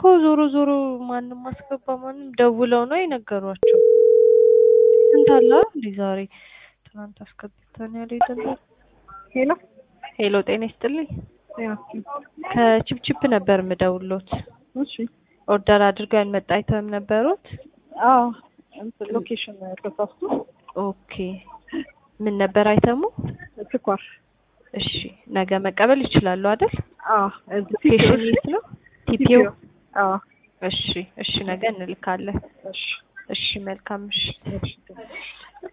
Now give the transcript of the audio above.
ዞሮ ዞሮ ማንም አስገባ ማንም ደውለው ነው የነገሯቸው። ስንት አለ እንዴ ዛሬ? ትናንት አስገብተን ያልሄድን። ሄሎ ሄሎ ጤና ይስጥልኝ። ያ ከቺፕቺፕ ነበር የምደውሎት። እሺ ኦርደር አድርገው ያልመጣ አይተም ነበሩት? አዎ እንትን ሎኬሽን ተሳስቶ ኦኬ ምን ነበር አይተሙ? ስኳር እሺ ነገ መቀበል ይችላሉ አይደል? አዎ እዚህ ሎኬሽን የት ነው? ቲፒኦ አዎ እሺ እሺ ነገ እንልካለን። እሺ እሺ መልካም ምሽት። እሺ